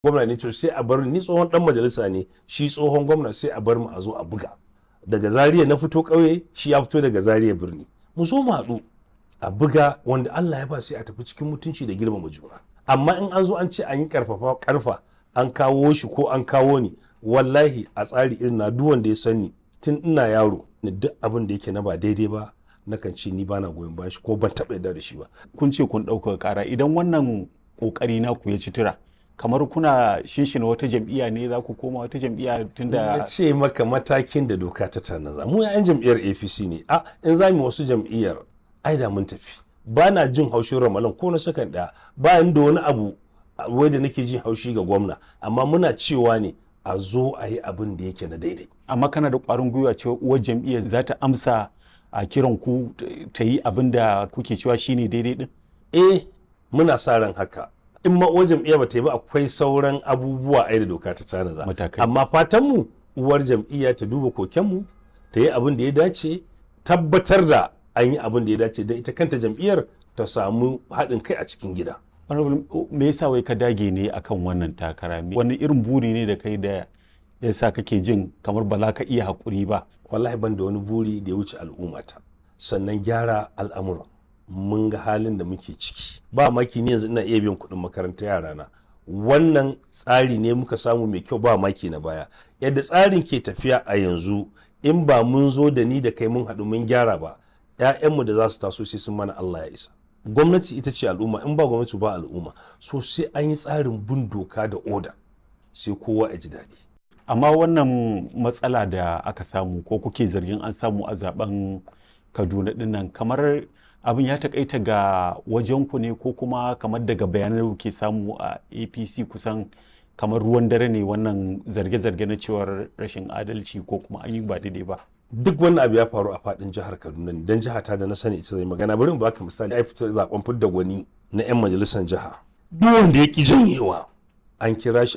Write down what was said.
gwamna ne to sai a bar ni tsohon dan majalisa ne shi tsohon gwamna sai a bar mu a zo a buga daga zariya na fito ƙauye shi ya fito daga zariya birni mu zo mu haɗu a buga wanda Allah ya ba sai a tafi cikin mutunci da girmama juna amma in an zo an ce an yi karfafa karfa an kawo shi ko an kawo ni wallahi a tsari irin na duk wanda ya sani tun ina yaro ni duk abin da yake na ba daidai ba nakan ce ni bana goyon bayan shi ko ban taɓa yarda da shi ba kun ce kun ɗaukaka ƙara idan wannan ƙoƙari na ku ya ci tura kamar kuna shinshina wata jam'iyya ne za ku koma wata jam'iyya na tunda ce maka matakin da doka ta tanaza mu yan jam'iyyar apc ne a in za mu wasu jam'iyyar ai da mun tafi ba na jin haushin ramalan ko na sakan ɗaya bayan da wani abu a- wai da nake jin haushi ga gwamna amma muna cewa ne a zo a yi abin da yake na daidai amma kana da ƙwarin gwiwa cewa uwar jam'iyyar za ta amsa a kiran ku t- ta yi abin da kuke cewa shine daidai din eh muna sa ran haka in ma uwar jam'iyya ba ta yi ba akwai sauran abubuwa ai da doka ta tanaza Matakai. amma fatan mu uwar jam'iyya ta duba kokenmu ta yi abin da ya dace tabbatar da an yi abin da ya dace da ita kanta jam'iyyar ta samu haɗin kai a cikin gida Honorable, me yasa wai ka dage ne akan wannan takara Me- wani irin buri ne da kai da yasa kake jin kamar ba za ka iya haƙuri ba wallahi ban da wani buri da ya wuce al'ummata sannan gyara al'amuran mun ga halin da muke ciki ba maki ne yanzu ina iya biyan kuɗin makarantar yarana wannan tsari ne muka samu mai kyau ba maki na baya yadda tsarin ke tafiya a yanzu in ba mun zo da ni da kai mun haɗu mun gyara ba 'ya'yanmu da za su taso sai sun mana Allah ya isa gwamnati ita ce al'umma in ba gwamnati ba al'umma so sai an yi tsarin bin doka da oda sai kowa ya ji daɗi amma wannan matsala da aka samu ko kuke zargin an samu a zaben kaduna dinnan kamar abin ya takaita ga wajenku ne ko kuma kamar daga bayanan da kuke samu a apc kusan kamar ruwan dare ne wannan zarge-zarge na cewar rashin adalci ko kuma an yi ba daidai ba duk wannan abu ya faru a fadin jihar Kaduna ne dan jiha ta da na sani ita zai magana bari in baka misali ai fitar zaben fidda gwani na yan majalisar jiha duk wanda ya ki janyewa an kira shi